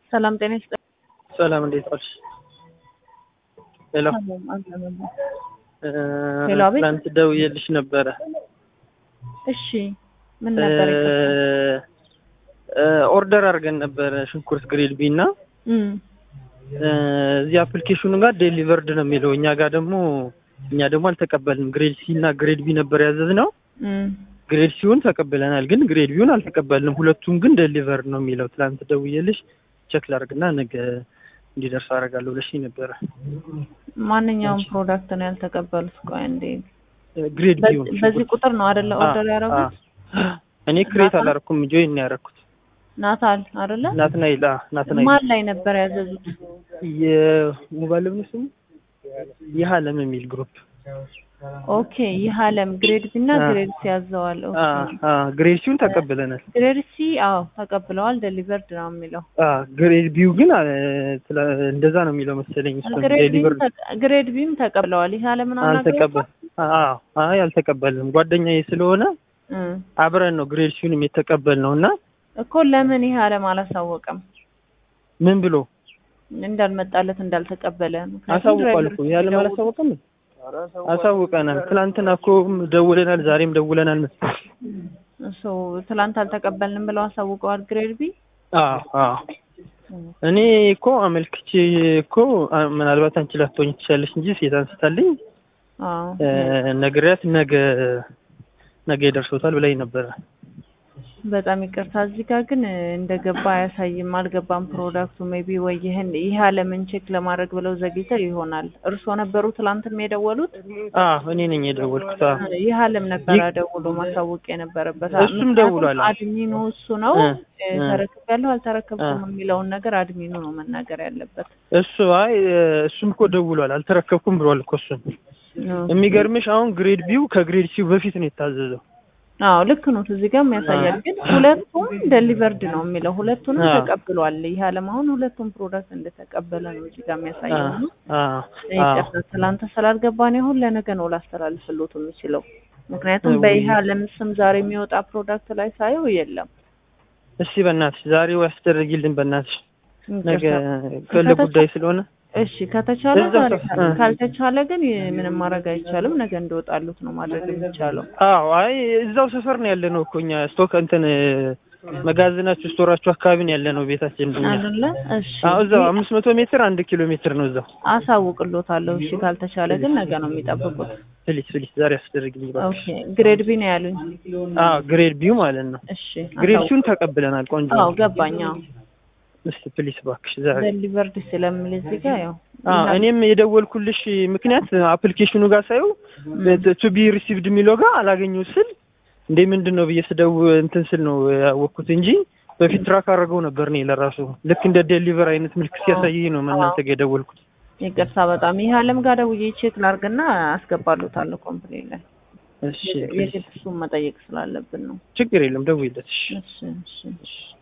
ሰላም ጤና ይስጥልኝ። ሰላም እንዴት ዋልሽ? ሄሎ ሰላም አለመለ እ ሄሎ፣ አቤት። ትናንት ደውዬልሽ ነበረ። እሺ ምን ነበር? እ እ ኦርደር አድርገን ነበረ ሽንኩርት ግሬድ ቢ እና እም እ እዚህ አፕሊኬሽኑ ጋር ዴሊቨርድ ነው የሚለው እኛ ጋር ደግሞ እኛ ደግሞ አልተቀበልንም። ግሬድ ሲ እና ግሬድ ቢ ነበር ያዘዝነው። እም ግሬድ ሲውን ተቀብለናል፣ ግን ግሬድ ቢውን አልተቀበልንም። ሁለቱም ግን ዴሊቨርድ ነው የሚለው። ትናንት ደውዬልሽ ቼክ ላድርግና ነገ እንዲደርስ አደርጋለሁ ብለሽኝ ነበረ። ማንኛውም ፕሮዳክት ነው ያልተቀበሉት? ቆይ እንዴ ግሬድ በ- ቢውን በዚህ ቁጥር ነው አይደለ ኦርደር ያደረጉት? እኔ ክሬት ናታ? አላረኩም፣ ጆይን ነው ያደረኩት። ናታል አይደለ? ናትናኤል አ ናትናኤል ማን ላይ ነበር ያዘዙት? የሞባይል ነው ስሙ ይህ አለም የሚል ግሩፕ ኦኬ ይህ አለም ግሬድ ቢ እና አ። ግሬድ ሲ ያዘዋል። ኦኬ አ አ ግሬድ ሲውን ተቀብለናል። ግሬድ ሲ አዎ ተቀብለዋል። ዴሊቨርድ ነው የሚለው። አ ግሬድ ቢው ግን አ፣ ስለ- እንደዛ ነው የሚለው መሰለኝ። እሱ ግሬድ ቢም ዴሊቨር ተቀ- ግሬድ ቢም ተቀብለዋል። ይህ አለምን አልተቀበል አ አይ አልተቀበልንም። ጓደኛዬ ስለሆነ እም አብረን ነው ግሬድ ሲውንም የተቀበልነው እና እኮ ለምን ይህ አለም አላሳወቀም? ምን ብሎ እንዳልመጣለት እንዳልተቀበለ ምክንያቱም አሳውቋል ድራይቨሮች እኮ ያለ ሲደውሉ- አላሳወቀም። አሳውቀናል። ትናንትና እኮ ደውለናል፣ ዛሬም ደውለናል መሰለኝ። እሱ ትላንት አልተቀበልንም ብለው አሳውቀዋል። ግሬድ ቢ አዎ አዎ እኔ እኮ አመልክቼ እኮ አ፣ ምናልባት አንቺ ላትሆኝ ትችላለሽ እንጂ ሴት አንስታልኝ አዎ እ፣ ነግሬያት ነገ ነገ ይደርሶታል ብላኝ ነበረ። በጣም ይቅርታ። እዚህ ጋር ግን እንደገባ አያሳይም። አልገባም ፕሮዳክቱ ሜቢ ወይ ይህን ይህ አለምን ቼክ ለማድረግ ብለው ዘግይተው ይሆናል። እርስዎ ነበሩ ትላንትም የደወሉት? አዎ እኔ ነኝ የደወልኩት። አዎ ይህ አለም ነበረ ይህ- ደውሎ ማሳወቅ የነበረበት። እሱም ምክንያቱም ደውሏል። አድሚኑ እሱ ነው እ፣ እ፣ እ። ተረክቤያለሁ አልተረከብኩም እ። የሚለውን ነገር አድሚኑ ነው መናገር ያለበት። እሱ አይ እ፣ እሱም እኮ ደውሏል፣ አልተረከብኩም ብሏል እኮ እሱም። የሚገርምሽ አሁን ግሬድ ቢው ከግሬድ ሲው በፊት ነው የታዘዘው። አዎ ልክ ነው። እዚህ ጋርም ያሳያል። አ። ግን ሁለቱም ደሊቨርድ ነው የሚለው ሁለቱንም አ። ተቀብሏል። ይህ አለም አሁን ሁለቱም ፕሮዳክት እንደተቀበለ ነው እዚህ ጋር የሚያሳየው። አዎ እና አዎ ይቅርታ ትላንት ስላልገባን አሁን ለነገ ነው ላስተላልፍሎት የምችለው። ምክንያቱም ወይ- በይህ አለም ስም ዛሬ የሚወጣ ፕሮዳክት ላይ ሳየው የለም። እስቲ በእናትሽ ዛሬው ያስደርጊልን በእናትሽ ነገ ይቅርታ። ከለ ጉዳይ ስለሆነ እሺ ከተቻለ እዛው ዛሬ ሰፍ- ካለ- እ። ካልተቻለ ግን ምንም ማድረግ አይቻልም። ነገ እንደወጣሉት ነው ማድረግ የሚቻለው። አዎ አይ እዛው ሰፈር ነው ያለ ነው እኮ እኛ ስቶክ እንትን መጋዘናችሁ ስቶራችሁ አካባቢ ነው ያለ ነው ቤታችን እኛ። አይደለ? እሺ አዎ እዛው አምስት መቶ ሜትር አንድ ኪሎ ሜትር ነው እዛው። አሳውቅሎታለሁ። እሺ ካልተቻለ ግን ነገ ነው የሚጠብቁት። ፕሊስ ፕሊስ ዛሬ አስደርግልኝ እባክሽ። ኦኬ ግሬድ ቢ ነው ያሉኝ። አዎ ግሬድ ቢው ማለት ነው። እሺ ግሬድ አሳውቅ- ሲውን ተቀብለናል። ቆንጆ አዎ ነው። ገባኝ። አዎ እስቲ ፕሊስ እባክሽ ዛሬ ደሊቨርድ ስለሚል እዚህ ጋር ያው አዎ እኔም የደወልኩልሽ ምክንያት አፕሊኬሽኑ ጋር ሳየው ቱ ቢ ሪሲቭድ የሚለው ጋር አላገኘው ስል እንዴ ምንድን ነው ብዬ ስደው እንትን ስል ነው ያወቅኩት እንጂ በፊት ትራክ አድርገው ነበር እኔ ለራሱ ልክ እንደ ዴሊቨር አይነት ምልክት ሲያሳየኝ ነው እናንተ ጋር የደወልኩት። ይቅርታ በጣም ይህ አለም ጋር ደውዬ ቼክ ላርግና አስገባሉታለሁ ኮምፕሌን ላይ እሺ የግድ እሱን መጠየቅ ስላለብን ነው። ችግር የለም ደውይለት። እሺ እሺ እሺ